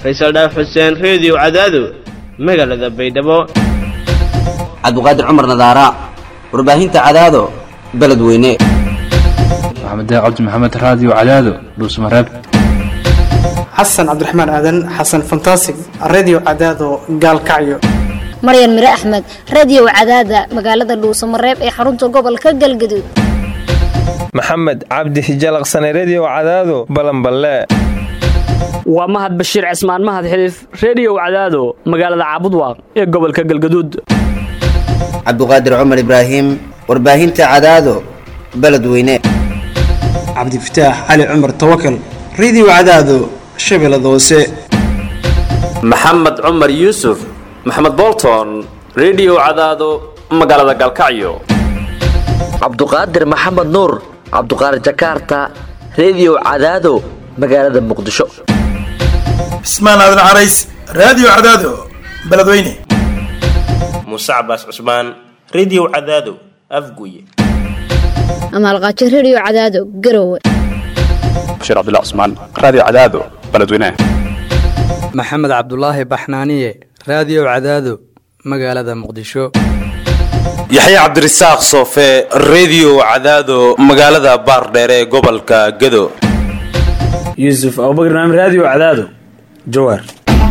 faysal dhaaf xuseen reediyo cadaado magaalada baydhabo cabdiqaadir cumar nadaara warbaahinta cadaado beledweyne maxamed cabdi maxamed raadiyo cadaado dhuusmareeb xasan cabdiraxmaan aadan xasan fantasig redio cadaado gaalkacyo maryan mire axmed radio cadaada magaalada dhuusamareeb ee xarunta gobolka galgaduud maxamed cabdi hijalaqsane redio cadaado balanballe waa mahad bashiir cismaan mahad xiliif reediyow cadaado magaalada caabudwaaq ee gobolka galgaduud cabdiqaadir cumar ibraahim warbaahinta cadaado beledweyne cabdifataax cali cumar tawakal redio cadaado shabeellada hoose maxamed cumar yuusuf maxamed bolton redio cadaado magaalada galkacyo cabduqaadir maxamed nuur cabduqaadir jakaarta redio cadaado magaalada muqdisho cismaan aadan carays raadiyo cadaado beledweyne muuse cabaas cusmaan redio cadaado afguye amaalqaajo redio cadaado garowe bashiir cabdilla cusmaan raadiyo cadaado beledweyne maxamed cabdulaahi baxnaaniye raadiyo cadaado magaalada muqdisho yaxya cabdirasaaq soofe redio cadaado magaalada baardheere ee gobolka gado yuusuf abubakr naam raadiyo cadaado jawaar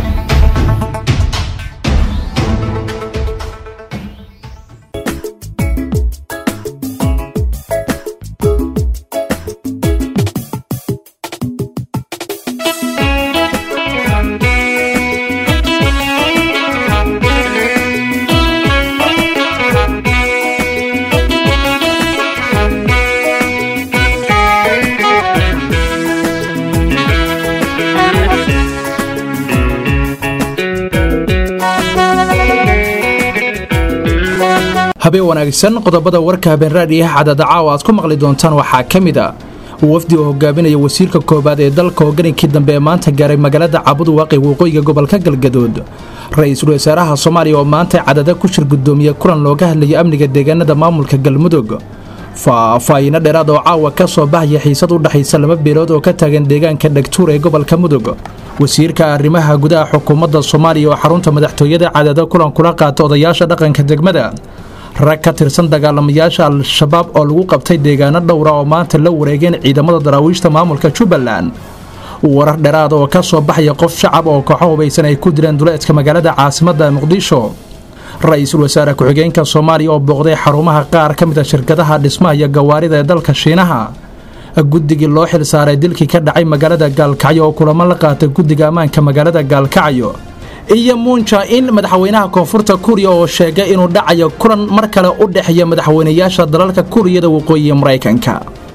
habeen wanaagsan qodobada warka habeen raadhiyaha cadada caawa aad ku maqli doontaan waxaa ka mid a wafdi oo hogaaminaya wasiirka koowaad ee dalka hogankii dambe ee maanta gaaray magaalada cabudwaaqi waqooyiga gobolka galgaduud ra-iisul wasaaraha soomaaliya oo maanta cadada ku shir gudoomiye kulan looga hadlaya amniga deegaanada maamulka galmudug faahfaahino dheeraad oo caawa ka soo baxaya xiisad u dhexaysa laba beelood oo ka taagan deegaanka dhagtuur ee gobolka mudug wasiirka arrimaha gudaha xukuumadda soomaaliya oo xarunta madaxtooyada cadada kulan kula qaata odayaasha dhaqanka degmada rag ka tirsan dagaalamayaasha al-shabaab oo lagu qabtay deegaano dhowra oo maanta la wareegeen ciidamada daraawiishta maamulka jubbaland warar dheeraad oo ka soo baxaya qof shacab oo kooxo hubaysan ay ku dileen duleedka magaalada caasimadda muqdisho ra-iisul wasaare ku-xigeenka soomaaliya oo booqday xarumaha qaar ka mid a shirkadaha dhismaha iyo gawaarida ee dalka shiinaha guddigii loo xil saaray dilkii ka dhacay magaalada gaalkacyo oo kulamo la qaatay guddiga ammaanka magaalada gaalkacyo iyo muunja in madaxweynaha koonfurta kuriya oo sheegay inuu dhacayo kulan mar kale u dhexeeya madaxweynayaasha dalalka kuriyada waqooyi maraykanka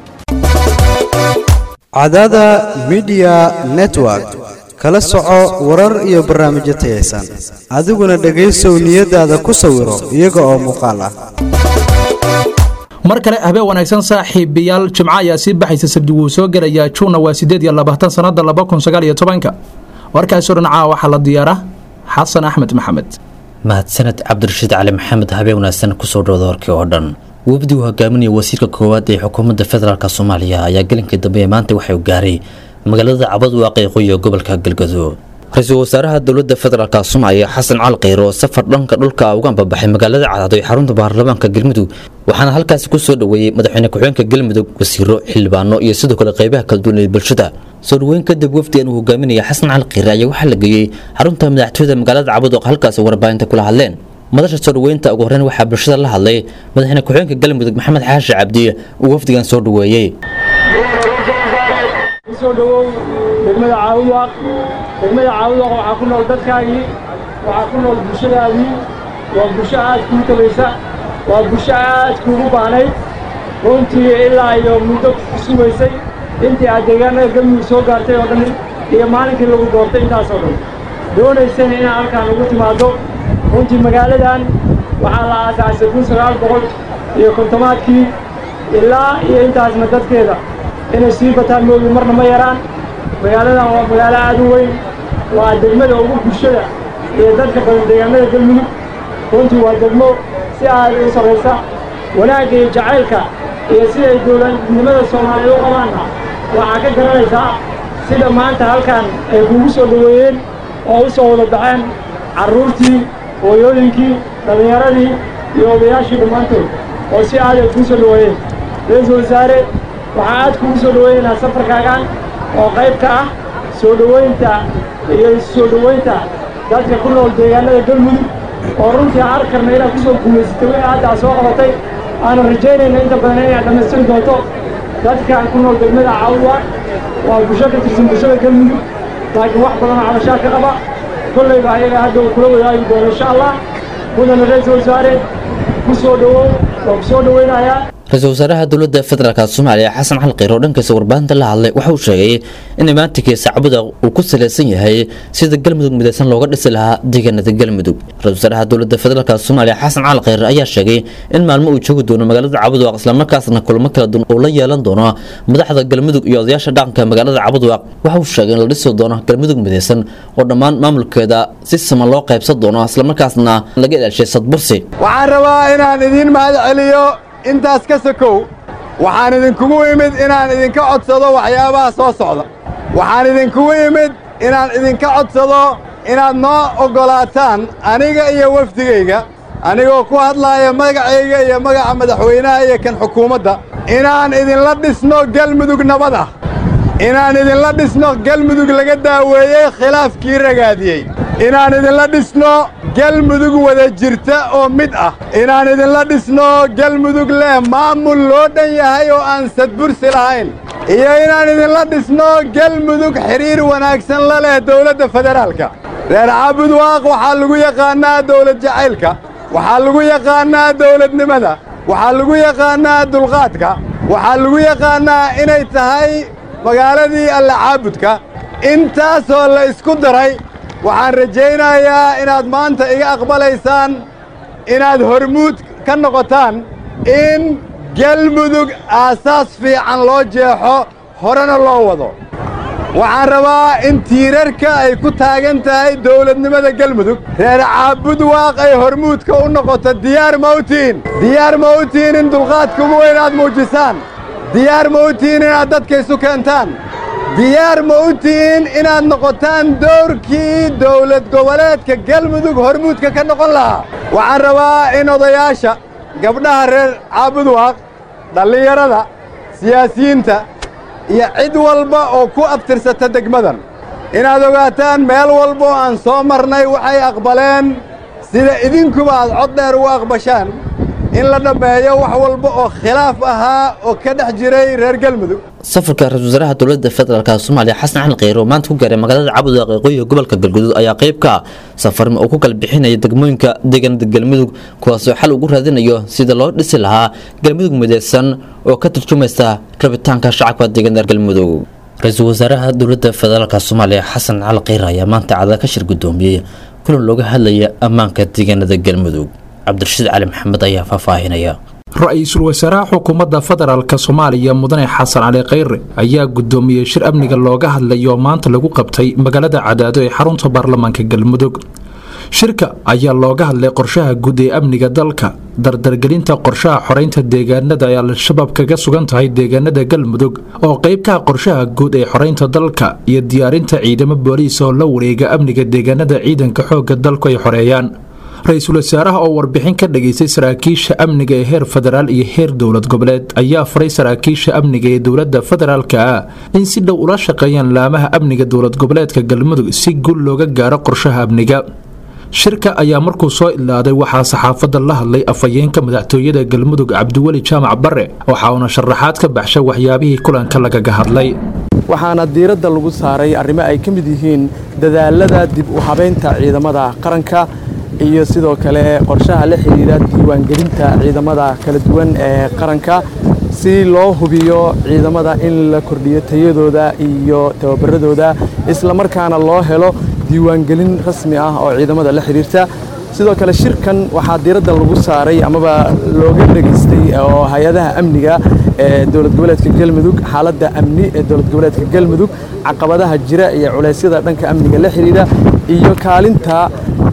cadada midiya network kala soco warar iyo barnaamijyo tayaysan adiguna dhegaysow niyadaada ku sawiro iyaga oo muuqaal ah mar kale habeen wanaagsan saaxiibayaal jimco ayaa sii baxaysa sabdi wuu soo gelayaa juunna waa sideed iyo labaatan sannada laba kun sagaal iyo tobanka warkaasoo dhanacaa waxaa la diyaara xasan axmed maxamed mahadsaned cabdirashiid cali maxamed habeen wanaagsan kusoo dhowda warkii oo dhan wafdi uu hogaaminaya wasiirka koowaad ee xukuumadda federaalk soomaaliya ayaa gelinkii dambe ee maanta waxay gaaray magaalada cabadwaaq ee qoyiga gobolka galgaduud ra-iisul wasaaraha dowladda federaalk soomaaliya xasan cali kheyr oo safar dhanka dhulka uga ambabaxay magaalada cadaado ee xarunta baarlamaanka galmudug waxaana halkaasi ku soo dhoweeyey madaxweyne ku-xigeenka galmudug wasiiro xildhibaano iyo sidoo kale qaybaha kala duwan ee bulshada soo dhoweyn kadib wafdigan uu hogaaminaya xasan cali kheyre ayaa waxaa la geeyey xarunta madaxtooyada magaalada cabadooq halkaasi warbaahinta kula hadleen madasha soo dhoweynta ugu horreyn waxaa bulshada la hadlay madaxweyne ku-xigeenka galmudug maxamed xaashi cabdi uu wafdigan soo dhoweeyey soo dhowow degmada caawudwaaq degmada caawudwaaq waxaa ku nool dadkaagii waxaa ku nool bulshadaadii waa bulsho aad kuu tabaysa waa bulsho aad kuugu baanayd runtii ilaa iyo muddo ku sugaysay intii aad deegaanada galmudug soo gaartay oo dhan iyo maalinkii lagu doortay intaasoo dhan doonaysana inaad halkaan ugu timaaddo runtii magaaladan waxaa la aasaasay kun sagaal boqol iyo kontomaadkii ilaa iyo intaasna dadkeeda inay sii bataan moogi marna ma yaraan magaaladan waa magaalo aad u weyn waa degmada ugu bulshada iyo dadka badan deegaanada galmudug runtii waa degmo si aad u sarraysa wanaagga iyo jacaylka iyo siday dowladnimada soomaaliyeed u qabaanna waxaa ka garanaysaa sida maanta halkan ay kugu soo dhoweeyeen oo u soo wada baxeen carruurtii hooyooyinkii dhallinyaradii iyo odayaashii dhammaantood oo si aad ay kuu soo dhoweeyeen ra-iisul wasaare waxaa aad kugu soo dhoweynaynaa safarkaagan oo qayb ka ah soo dhoweynta iyo soo dhoweynta dadka ku nool deegaanada galmudug oo runtii aan arkarna inaad ku soo guulaysatay wixii hadda aad soo qabatay aanan rajaynayna inta badan inaad dhammaystiri doonto dadka ku nool degmada caawuwa waa bulsho ka tirsan bulshada galmudug laakiin wax badan oo cabashaa ka qaba kollayba ayaga hadda uu kula wadaagi doono insha allah mudana ra-iisul wasaare ku soo dhowow waa ku soo dhoweynayaa ra-iisul wasaaraha dowladda federaalk soomaaliya xasan cali kheyr oo dhankiisa warbaahinta la hadlay waxa uu sheegay in imaantikiisa cabuda uu ku salaysan yahay sida galmudug midaysan looga dhisi lahaa deegaanada galmudug ra-isul wasaaraha dowladda federaalk soomaaliya xasan cali kheyr ayaa sheegay in maalmo uu joogi doono magaalada cabudwaaq islamarkaasna kulamo kala duwan uu la yeelan doono madaxda galmudug iyo odayaasha dhaqanka magaalada cabudwaaq waxa uu sheegay in la dhisi doono galmudug midaysan oo dhammaan maamulkeeda si siman loo qaybsan doono islamarkaasna laga ilaashay sadbursi waxaan rabaa inaan idiin mahad celiyo intaas ka sokow waxaan idinkugu imid inaan idinka codsado waxyaabaha soo socda waxaan idinkugu imid inaan idinka codsado inaad noo oggolaataan aniga iyo wafdigayga anigoo ku hadlaaya magacayga iyo magaca madaxweynaha iyo kan xukuumadda inaan idinla dhisno galmudug nabad ah inaan idinla dhisno galmudug laga daaweeyey khilaafkii ragaadiyey inaan idinla dhisno galmudug wada jirta oo mid ah inaan idinla dhisno galmudug leh maamul loo dhan yahay oo aan sadbursi lahayn iyo inaan idinla dhisno galmudug xidhiir wanaagsan la leh dawladda federaalka reer caabudwaaq waxaa lagu yaqaannaa dawlad jacaylka waxaa lagu yaqaannaa dawladnimada waxaa lagu yaqaannaa dulqaadka waxaa lagu yaqaannaa inay tahay magaaladii alla caabudka intaasoo la isku daray waxaan rajaynayaa inaad maanta iga aqbalaysaan inaad hormuud ka noqotaan in galmudug aasaas fiican loo jeexo horena loo wado waxaan rabaa in tiirarka ay ku taagan tahay dawladnimada galmudug reer caabudwaaq ay hormuudka u noqoto diyaar mawtiin diyaar mawtiin in dulqaadka ugu weyn aad muujisaan diyaar mawtiin inaad dadka isu keentaan diyaar ma u tihiin inaad noqotaan dowrkii dawlad goboleedka galmudug hormuudka ka noqon lahaa waxaan rabaa in odayaasha gabdhaha reer caabudwaaq dhallinyarada siyaasiyiinta iyo cid walba oo ku abtirsata degmadan inaad ogaataan meel walba oo aan soo marnay waxay aqbaleen sida idinkuba aad cod dheer ugu aqbashaan in la dhammeeyo wax walba oo khilaaf ahaa oo ka dhex jiray reer galmudug safarka ra-isul wasaaraha dowladda federaalk soomaaliya xasan cali kheyr oo maanta ku gaaray magaalada cabudwaaq ee qoyiga gobolka galguduud ayaa qayb ka safarma uu ku kala bixinaya degmooyinka deegaanada galmudug kuwaasoo xal ugu raadinayo sida loo dhisi lahaa galmudug midaysan oo ka turjumaysa rabitaanka shacabka deegaanada galmudug ra-iisul wasaaraha dowladda federaalk soomaaliya xasan cali kheyr ayaa maanta cada ka shir gudoomiyey kulan looga hadlaya ammaanka deegaanada galmudug cabdirashiid cali maxamed ayaa faahfaahinaya ra-iisul wasaaraha xukuumadda federaalk soomaaliya mudane xasan cali kheyre ayaa gudoomiyey shir amniga looga hadlayo maanta lagu qabtay magaalada cadaado ee xarunta baarlamaanka galmudug shirka ayaa looga hadlay qorshaha guud ee amniga dalka dardargelinta qorshaha xoreynta deegaanada ay al-shabaab kaga sugan tahay deegaanada galmudug oo qayb ka ah qorshaha guud ee xoreynta dalka iyo diyaarinta ciidamo booliis oo la wareega amniga deegaanada ciidanka xoogga dalku ay xoreeyaan ra-iisul wasaaraha oo warbixin ka dhageystay saraakiisha amniga ee heer federaal iyo heer dowlad goboleed ayaa faray saraakiisha amniga ee dowladda federaalka ah in si dhow ula shaqeeyaan laamaha amniga dowlad goboleedka galmudug si guul looga gaaro qorshaha amniga shirka ayaa markuu soo ilaaday waxaa saxaafadda la hadlay afhayeenka madaxtooyada galmudug cabdiweli jaamac bare waxa uuna sharaxaad ka baxshay waxyaabihii kulanka lagaga hadlay waxaana diiradda lagu saaray arrimo ay ka mid yihiin dadaalada dib u habaynta ciidamada qaranka iyo sidoo kale qorshaha la xidhiidha diiwaangelinta ciidamada kala duwan ee qaranka si loo hubiyo ciidamada in la kordhiyo tayadooda iyo tababaradooda islamarkaana loo helo diiwaangelin rasmi ah oo ciidamada la xidhiirta sidoo kale shirkan waxaa diiradda lagu saaray amaba looga dhegaystay oo hay-adaha amniga ee dowlad goboleedka galmudug xaaladda amni ee dowlad goboleedka galmudug caqabadaha jira iyo culeysyada dhanka amniga la xidhiidha iyo kaalinta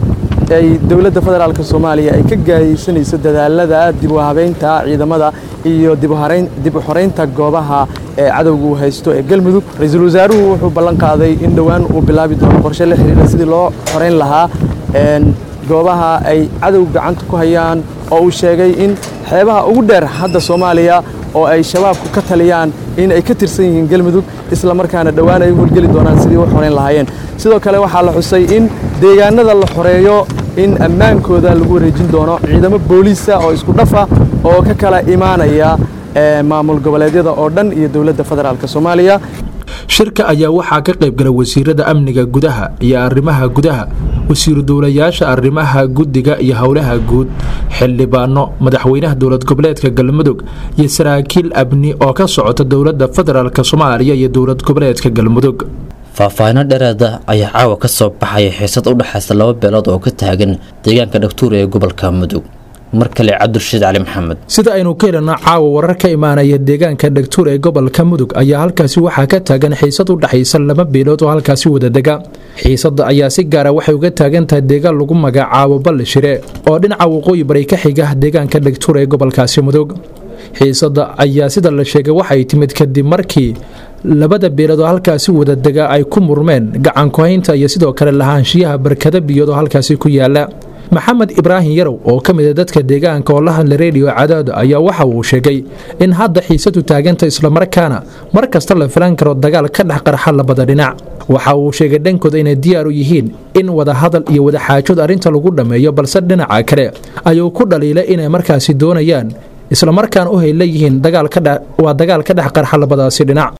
ay dowladda federaalk soomaaliya ay ka gaayeysanayso dadaalada dib u habeynta ciidamada iyo dib u xoreynta goobaha ee cadowga uu haysto ee galmudug ra-iisul wasaaruhu wuxuu ballan qaaday in dhowaan uu bilaabi doono qorshe la xiriira sidii loo xoreyn lahaa goobaha ay cadow gacanta ku hayaan oo uu sheegay in xeebaha ugu dheer hadda soomaaliya oo ay shabaabku ka taliyaan in ay ka tirsan yihiin galmudug isla markaana dhowaan ay u howlgeli doonaan sidii u xoreyn lahaayeen sidoo kale waxaa la xusay in deegaanada la xoreeyo in ammaankooda lagu wareejin doono ciidamo booliisa oo isku dhafa oo ka kala imaanaya maamul goboleedyada oo dhan iyo dowladda federaalk soomaaliya shirka ayaa waxaa ka qaybgala wasiirada amniga gudaha iyo arrimaha gudaha wasiiru dowlayaasha arrimaha guddiga iyo howlaha guud xildhibaano madaxweynaha dowlad goboleedka galmudug iyo saraakiil abni oo ka socota dowladda federaalk soomaaliya iyo dowlad goboleedka galmudug faahfaahino dheeraada ayaa caawa ka soo baxaya xiisad u dhexaysa laba beelood oo ka taagan deegaanka dhagtuur ee gobolka mudug mar kale cabdirashiid cali maxamed sida aynu ka helana caawa warar ka imaanaya deegaanka dhagtuur ee gobolka mudug ayaa halkaasi waxaa ka taagan xiisad u dhexaysa laba beelood oo halkaasi wadadega xiisadda ayaa si gaara waxay uga taagan tahay deegaan lagu magacaabo ballishire oo dhinaca waqooyi bari ka xiga deegaanka dhagtuur ee gobolkaasi mudug xiisadda ayaa sida la sheegay waxay timid kadib markii labada beelood oo halkaasi wadadega ay ku murmeen gacankuhaynta iyo sidoo kale lahaanshiyaha barkada biyood oo halkaasi ku yaala maxamed ibraahim yarow oo ka mid a dadka deegaanka oo la hadla reediyo cadaado ayaa waxa uu sheegay in hadda xiisadu taaganta islamarkaana mar kasta la filan karo dagaal ka dhex qarxa labada dhinac waxa uu sheegay dhankooda inay diyaar u yihiin in wadahadal iyo wadaxaajood arrinta lagu dhammeeyo balse dhinaca kale ayuu ku dhaliilay inay markaasi doonayaan islamarkaana u hayleeyihiin waa dagaal ka dhex qarxa labadaasi dhinac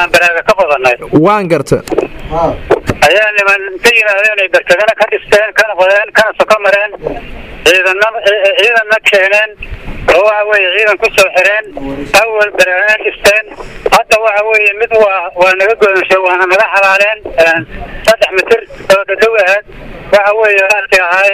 waan garta ayaa niman ka yimaadeen ay barkadana ka dhisteen kana qodeen kana soko mareen ciidana ciidanna keeneen oo waxa weeye ciidan ku soo xireen awal baraaana dhisteen hadda waxa weeye mid waa waa naga godanshay waana naga xalaaleen saddex mitir oo dhadhow ahayd waxa weeye aalkii ahay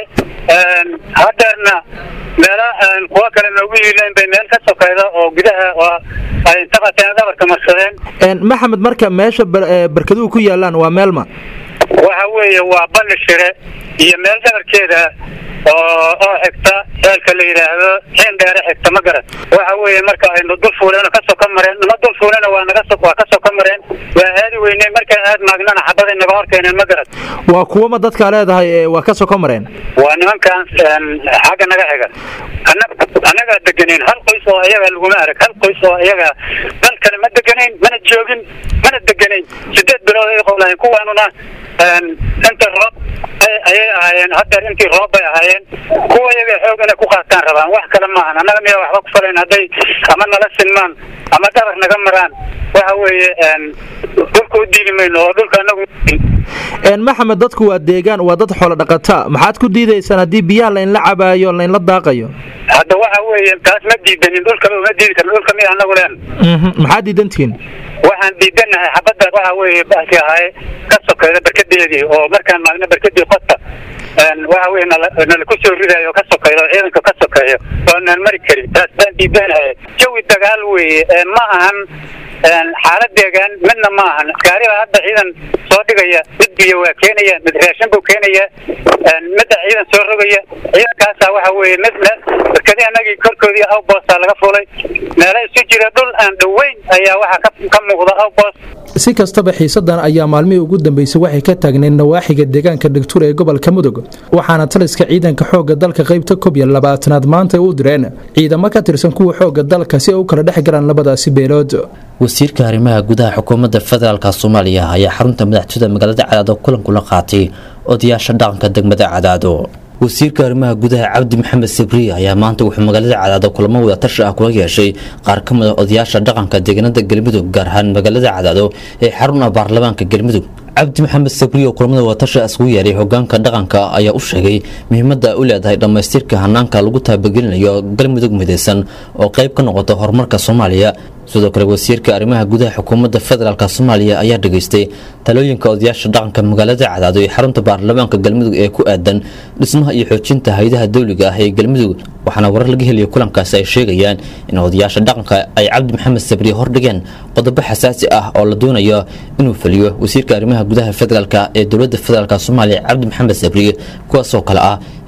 hadeerna meelo kuwa kale noogu yiileen bay meel ka sokayda oo gudaha oo ay inta qateen dhabarka marsadeen maxamed marka meesha barkaduhu ku yaalaan waa meelma waxa weeye waa balli shire iyo meel dhabarkeeda oo oo xigta ceelka la yidhaahdo xiin dheere xigta ma garan waxa weeye marka aynu dul fuuleen oo kasoo ka mareen nama dul fuulena waa naga so waa kasoo ka mareen waa aadi weyneen markaan aad maagnana xabaday naga hor keeneen ma garan waa kuwama dadkaa leedahay waa kasoo ka mareen waa nimankan xagga naga xiga annagaa degenayn hal qoys oo iyaga laguma arag hal qoys oo iyaga dal kale ma deganayn mana joogin mana deganayn sideed bilood ay qowlahayn kuwaanuna inta roob ayay ahaayeen hadeer intii roob bay ahaayeen kuwa iyaga xoog inay ku qaataan rabaan wax kale maahan annaga miya waxba ku falayn hadday ama nala sinmaan ama dhabar naga maraan waxa weeye dhulka u diidi mayno oo dhulka anagu maxamed dadku waa deegaan waa dad xoolo dhaqata maxaad ku diidaysaan haddii biyaha laynla cabaayo laynla daaqayo hadda waxa weeye taas ma diidanin dhulkaba uma diidi karno dhulka miya anagu leen maxaad diidantihiin waxaan diidanahay xabadda waxa weeye baalki ahay ka sokeeda barkadeedii oo markaan maagna barkadii qota waxa weye nala ku soo ridayo oo ka sokeeyo oo ciidanka ka sokeeyo oonaan mari karin taas baan diidanahay jawi dagaal weeye ma ahan xaalad deegaan midna ma ahan gaariba hadda ciidan soo dhigaya mid biyo waa keenaya mid raashin buu keenaya midda ciidan soo rogaya ciidankaasa waxa weeye mid meel barkadii anagii korkoodii awboosta laga fulay meelo isu jira dhul aan dhoweyn ayaa waxaa ka muuqda awboos si kastaba xiisadan ayaa maalmihii ugu dambeysay waxay ka taagneen nawaaxiga deegaanka dhagtuur ee gobolka mudug waxaana taliska ciidanka xoogga dalka qaybta koob iyo labaatanaad maanta u direen ciidamo ka tirsan kuwa xoogga dalka si ay u kala dhex galaan labadaasi beelood wasiirka arrimaha gudaha xukuumadda federaalk soomaaliya ayaa xarunta madaxtooyada magaalada cadaado kulan kula qaatay odayaasha dhaqanka degmada cadaado wasiirka arrimaha gudaha cabdi maxamed sabriye ayaa maanta wuxuu magaalada cadaado kulamo wadatashi ah kula yeeshay qaar ka mid a odayaasha dhaqanka deegaanada galmudug gaar ahaan magaalada cadaado ee xarun ah baarlamaanka galmudug cabdi maxamed sabriye oo kulamada wadatashi isugu yeeray hogaanka dhaqanka ayaa u sheegay muhiimadda ay u leedahay dhammaystirka hanaanka lagu taabagelinayo galmudug midaysan oo qayb ka noqota horumarka soomaaliya sidoo kale wasiirka arrimaha gudaha xukuumadda federaalk soomaaliya ayaa dhageystay talooyinka odayaasha dhaqanka magaalada cadaado ee xarunta baarlamaanka galmudug ee ku aadan dhismaha iyo xoojinta haydaha dowliga ah ee galmudug waxaana warar laga helaya kulankaasi ay sheegayaan in odayaasha dhaqanka ay cabdi maxamed sabriye hordhigeen qodobo xasaasi ah oo la doonayo inuu fuliyo wasiirka arrimaha gudaha federaalk ee dowladda federaalk soomaaliya cabdi maxamed sabriye kuwaasoo kale ah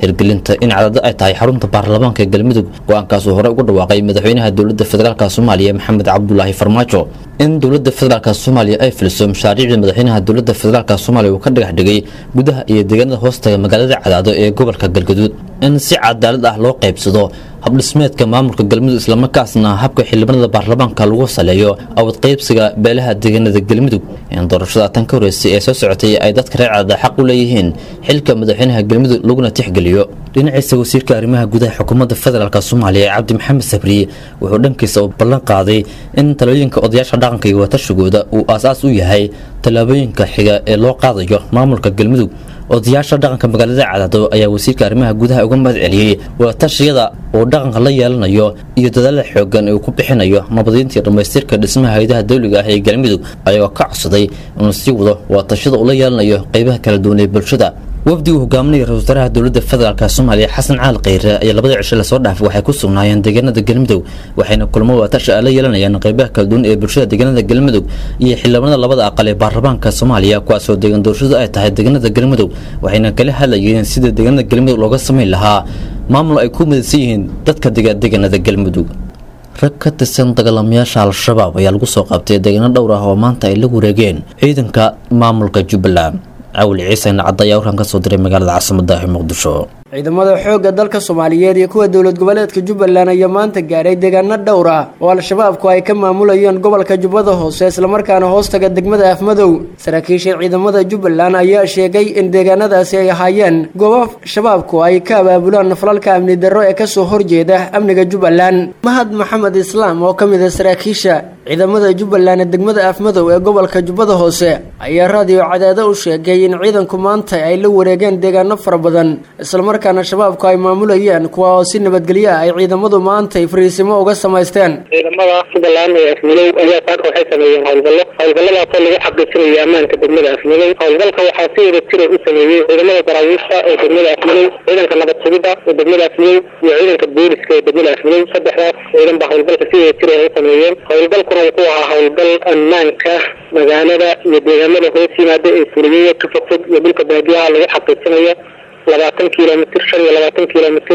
hirgelinta in cadado ay tahay xarunta baarlamaanka ee galmudug go-aankaasuu hore ugu dhawaaqay madaxweynaha dowladda federaalk soomaaliya maxamed cabdulaahi farmaajo in dowladda federaalk soomaaliya ay filiso mashaariicda madaxweynaha dowladda federaalk soomaaliya uu ka dhagax dhigay gudaha iyo deegaanada hoostaga magaalada cadaado ee gobolka galgaduud in si cadaalad ah loo qaybsado habdhismeedka maamulka galmudug islamarkaasna habka xildhibaanada baarlamaanka lagu saleeyo awad qaybsiga beelaha deegaanada galmudug in doorashada tan ka horeysay ee soo socotay ay dadka reer cadaada xaq u leeyihiin xilka madaxweynaha galmudug laguna tixgeliyo dhinaciisa wasiirka arrimaha gudaha xukuumadda federaalk soomaaliya cabdi maxamed sabri wuxuu dhankiisa u ballan qaaday in talooyinka odayaasha dhaqanka iyo watashigooda uu aasaas u yahay tallaabooyinka xiga ee loo qaadayo maamulka galmudug odayaasha dhaqanka magaalada cadaado ayaa wasiirka arrimaha gudaha uga mahad celiyey wadatashiyada uu dhaqanka la yeelanayo iyo dadaalada xoogan ee uu ku bixinayo nabadiinta iyo dhammaystirka dhismaha hayadaha dawliga ah ee galmudug ayagoo ka codsaday inuu sii wado wadatashiyada uu la yeelanayo qeybaha kala duwan ee bulshada wafdigu hogaaminaya ra-isul wasaaraha dowladda federaalk soomaaliya xasan caali kheyre ayaa labadii cisho lasoo dhaafay waxay ku sugnaayeen deegaanada galmudug waxayna kulmo wadatasha la yeelanayaan qeybaha kala duwan ee bulshada deegaanada galmudug iyo xildhibaanada labada aqal ee baarlamaanka soomaaliya kuwaasoo deegaan doorashadu ay tahay deegaanada galmudug waxayna kala hadlayeen sida deegaanada galmudug looga samayn lahaa maamul ay ku midaysan yihiin dadka dega deegaanada galmudug rag ka tirsan dagaalamayaasha al-shabaab ayaa lagu soo qabtay deegaano dhowr ah oo maanta ay la wareegeen ciidanka maamulka jubbaland cawil ciise nacad ayaa warkan ka soo diray magaalada caasimada ee muqdisho ciidamada xoogga dalka soomaaliyeed iyo kuwa dowlad goboleedka jubbaland ayaa maanta gaaray deegaano dhowr ah oo al-shabaabku ay ka maamulayeen gobolka jubbada hoose islamarkaana hoostaga degmada afmadow saraakiisha ciidamada jubbaland ayaa sheegay in deegaanadaasi ay ahaayeen goobo shabaabku ay ka abaabulaan falalka amni darro ee kasoo horjeeda amniga jubbaland mahad maxamed islaam oo ka mid a saraakiisha ciidamada jubbaland ee degmada afmadow ee gobolka jubbada hoose ayaa raadiyo cadaado u sheegay in ciidanku maanta ay la wareegeen deegaano fara badan islamarkaana shabaabku ay maamulayeen kuwa oo si nabadgelyo ah ay ciidamadu maanta ay fariisimo uga samaysteen ciidamada jubbaland ee afmadow ayaa saaka waxay sameeyeen howlgallo howlgalladaasoo lagu xaqiijinayo ammaanka degmada afmadow howlgalka waxaa si wada jira u sameeyey ciidamada daraawiishta ee degmada afmadow ciidanka nabad sugidda ee degmada afmadow iyo ciidanka booliska ee degmada afmadow saddexdaas ciidan baa howlgalka si wada jira ay u sameeyeen howlgalkuna wuxuu ahaa howlgal ammaanka magaalada iyo deegaamada hoos yimaada ee fuliyeya ka fogfog iyo dhulka baadiyaha lagu xaqiijinayo labaatan kilomitr shan iyo labaatan kilomitr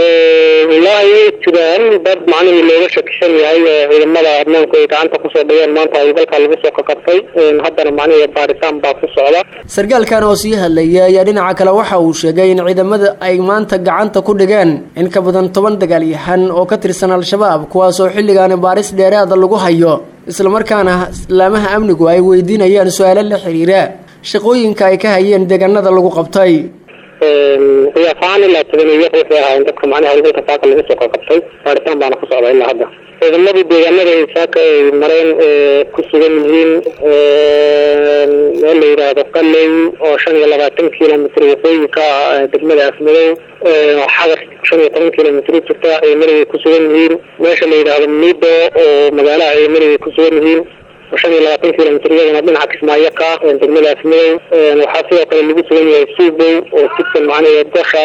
wallaahi way jiraan dad macnihii looga shakisan yahay oo ciidamada ammaanku ay gacanta kusoo dhigeen maanta howlgalka lagu soo kakabtay haddana macnihii baaritaan baa ku socda sarkaalkan oo sii hadlayay ayaa dhinaca kale waxa uu sheegay in ciidamada ay maanta gacanta ku dhigeen in ka badan toban dagaalyahan oo ka tirsan al-shabaab kuwaasoo xilligaani baaris dheeraada lagu hayo islamarkaana laamaha amnigu ay weydiinayaan su-aalo la xiriira shaqooyinka ay ka hayeen deegaanada lagu qabtay qiyaas ahaan ilaa toban iyo waxay ahaayeen dadka macnaha howlgalka saaka lagu soo kakabtay baaritaan baana ku socda ilaa hadda ciidamadii deegaanada ay saaka ay mareen ku sugan yihiin meel la yidhaahdo qaley oo shan iyo labaatan kilomitr waqooyinka degmada afmadow xadar shan iyo toban kilomitr u jirta ciidamada ay ku sugan yihiin meesha la yidhaahdo mido oo magaalaha ciidamada ay ku sugan yihiin shan iyo labaatan kilomitr iyadana dhinaca kismaayo ka degmada afmadow waxaa sidoo kale lagu sugan yahay suubow oo jidkan macnaha dasha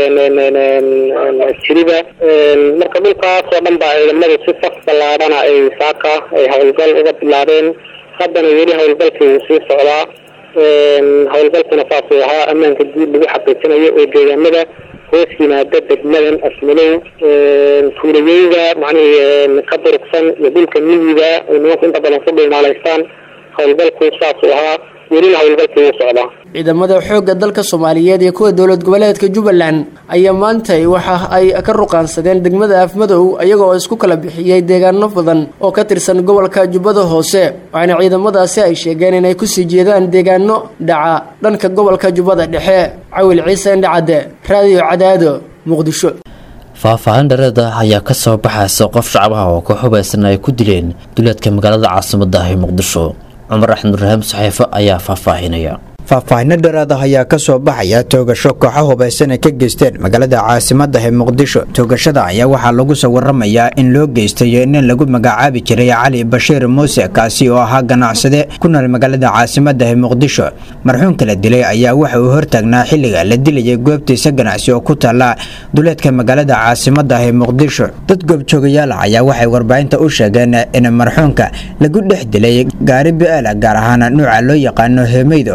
macnaha jirida marka dhulkaas oo dhan baa ciidamadu si saf ballaadhana ay saaka ay howlgal uga bilaabeen haddana weli howlgalkii wuu sii socdaa howlgalkuna saasuu ahaa ammaanka guud lagu xaqiijinayo oo deegaamada hoos yimaada degmadan afmalow tuulayeyda macnihii ka durugsan iyo dhulka miyiga ay nimanku inta badan ku dhilmaalaystaan howlgalku saasuu ahaa welina howlgalkii wuu socdaa ciidamada xoogga dalka soomaaliyeed iyo kuwa dowlad goboleedka jubbaland ayaa maantay waxa ay ka ruqaansadeen degmada afmadow iyagoo isku kala bixiyey deegaano badan oo ka tirsan gobolka jubbada hoose waxaana ciidamadaasi ay sheegeen inay kusii jeedaan deegaano dhaca dhanka gobolka jubbada dhexe cawil ciise indhacadde raadiyo cadaado muqdisho faahfaahin dhareed ah ayaa ka soo baxaysa qof shacab ah oo ka hubaysan ay ku dileen duleedka magaalada caasimada ah ee muqdisho cumar axmed rahiim saxiifo ayaa faahfaahinaya faahfaahinno dheeraad ah ayaa ka soo baxaya toogasho kooxo hubaysan ay ka geysteen magaalada caasimadda ee muqdisho toogashada ayaa waxaa lagu soo waramayaa in loo geystay nin lagu magacaabi jiray cali bashiir muuse kaasi oo ahaa ganacsade ku nool magaalada caasimadda ee muqdisho marxuumka la dilay ayaa waxa uu hortaagnaa xilliga la dilayay goobtiisa ganacsi oo ku taalla duleedka magaalada caasimadda ee muqdisho dad goobjoogayaal ah ayaa waxay warbaahinta u sheegeen in marxuumka lagu dhex dilay gaari bi'aala gaar ahaan nuuca loo yaqaano heemeyda oo ku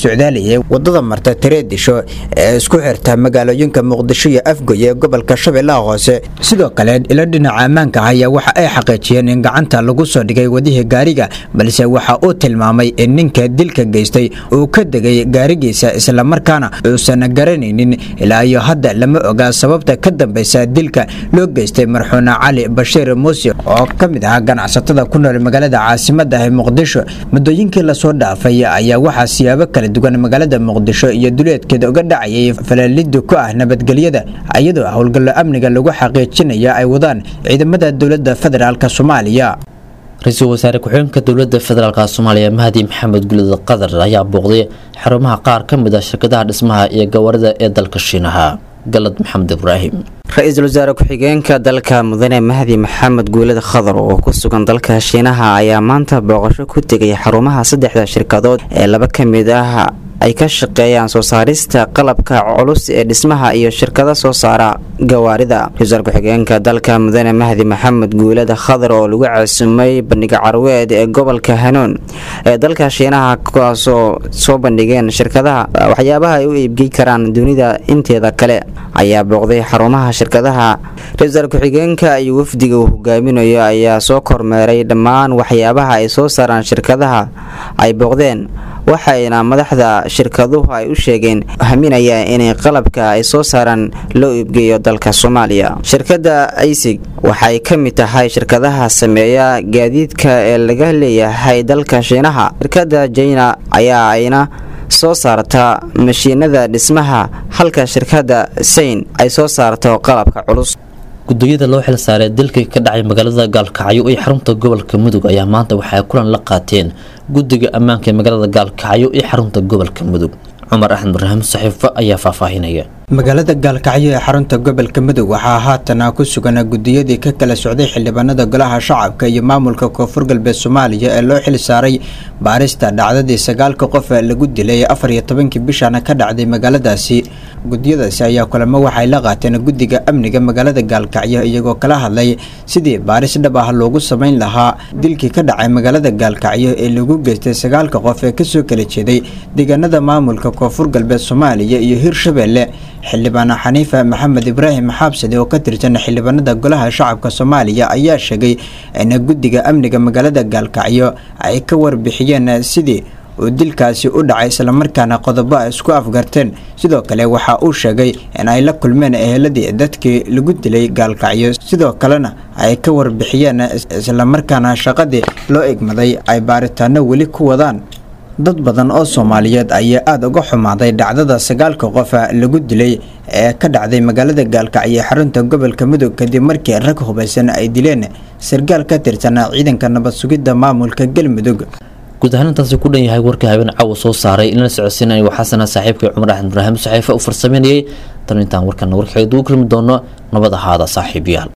socdaalayay wadada marta tareedisho ee isku xirta magaalooyinka muqdisho iyo afgoy ee gobolka shabeellaha hoose sidoo kale ilo dhinaca ammaanka ah ayaa waxa ay xaqiijiyeen in gacanta lagu soo dhigay wadihii gaariga balse waxa uu tilmaamay in ninka dilka geystay uu ka degay gaarigiisa islamarkaana uusan garanaynin ilaa iyo hadda lama ogaa sababta ka dambaysa dilka loo geystay marxuuna cali bashiir muuse oo ka mid ahaa ganacsatada ku nool magaalada caasimada ah muqdisho muddooyinkii lasoo dhaafay ayaa waxaa siyaabo kala duwan magaalada muqdisho iyo duleedkeeda uga dhacayay falaalida ku ah nabadgelyada iyadoo howlgallo amniga lagu xaqiijinaya ay wadaan ciidamada dowladda federaalk soomaaliya ra-iisul wasaare ku-xigeenka dowladda federaalk soomaaliya mahdi maxamed gulid qadar ayaa booqday xarumaha qaar ka mid ah shirkadaha dhismaha iyo gawaarida ee dalka shiinaha galad maxamed ibraahim ra-iisul wasaare ku-xigeenka dalka mudane mahdi maxamed guulad khadar oo ku sugan dalka shiinaha ayaa maanta booqasho ku tegay xarumaha saddexda shirkadood ee laba ka mid ah ay ka shaqeeyaan soo saarista qalabka culus ee dhismaha iyo shirkada soo saara gawaarida ra-iisul ku-xigeenka dalka mudane mahdi maxamed guulad khadar oo lagu caasumay bandhiga carweed ee gobolka hanuun ee dalka shiinaha kuwaasoo soo bandhigeen shirkadaha waxyaabaha ay u iibgey karaan dunida inteeda kale ayaa booqday xarumaha shirkadaha ra-iisul ku-xigeenka iyo wafdiga uu hogaaminayo ayaa soo kormeeray dhammaan waxyaabaha ay soo saaraan shirkadaha ay booqdeen waxayna madaxda shirkaduhu ay u sheegeen haminaya inay qalabka ay soo saaraan loo iibgeeyo dalka soomaaliya shirkadda aysig waxay ka mid tahay shirkadaha sameeya gaadiidka ee laga leeyahay dalka shiinaha shirkadda jina ayaa ayna soo saarta mashiinada dhismaha halka shirkadda sayn ay soo saarto qalabka culus gudooyada loo xil saaray dilkii ka dhacay magaalada gaalkacyo iyo xarunta gobolka mudug ayaa maanta waxay kulan la qaateen guddiga ammaanka ee magaalada gaalkacyo iyo xarunta gobolka mudug cumar axmed ibraahim saxiifo ayaa faahfaahinaya magaalada gaalkacyo ee xarunta gobolka mudug waxaa haatana ku sugan gudiyadii ka kala socday xildhibaanada golaha shacabka iyo maamulka koonfur galbeed soomaaliya ee loo xil saaray baarista dhacdadii sagaalka qof lagu dilay afar iyo tobankii bishana ka dhacday magaaladaasi gudiyadaasi ayaa kulamo waxay la qaateen guddiga amniga magaalada gaalkacyo iyagoo kala hadlay sidii baaris dhab ah loogu samayn lahaa dilkii ka dhacay magaalada gaalkacyo ee lagu geystay sagaalka qof ee kasoo kala jeeday deegaanada maamulka koonfur galbeed soomaaliya iyo hirshabeelle xildhibaan xaniifa maxamed ibraahim xaabsade oo ka tirsan xildhibaanada golaha shacabka soomaaliya ayaa sheegay in guddiga amniga magaalada gaalkacyo ay ka warbixiyeen sidii uu dilkaasi u dhacay islamarkaana qodobo ay isku afgarteen sidoo kale waxa uu sheegay in ay la kulmeen eheladii dadkii lagu dilay gaalkacyo sidoo kalena ay ka warbixiyeen islamarkaana shaqadii loo egmaday ay baaritaano weli ku wadaan dad badan oo soomaaliyeed ayaa aada uga xumaaday dhacdada sagaalka qofa lagu dilay ee ka dhacday magaalada gaalkacyo xarunta gobolka mudug kadib markii rag hubaysan ay dileen sargaal ka tirsan ciidanka nabad sugidda maamulka galmudug guud ahaan intaasi ku dhan yahay warka habeen caawa soo saaray inala socodsiin anigo xasana saaxiibkay cumar axmed ibraahim saxiife u farsameynayay tan intaan warkana warkaxeed ugu kulmi doono nabad ahaada saaxiibayaal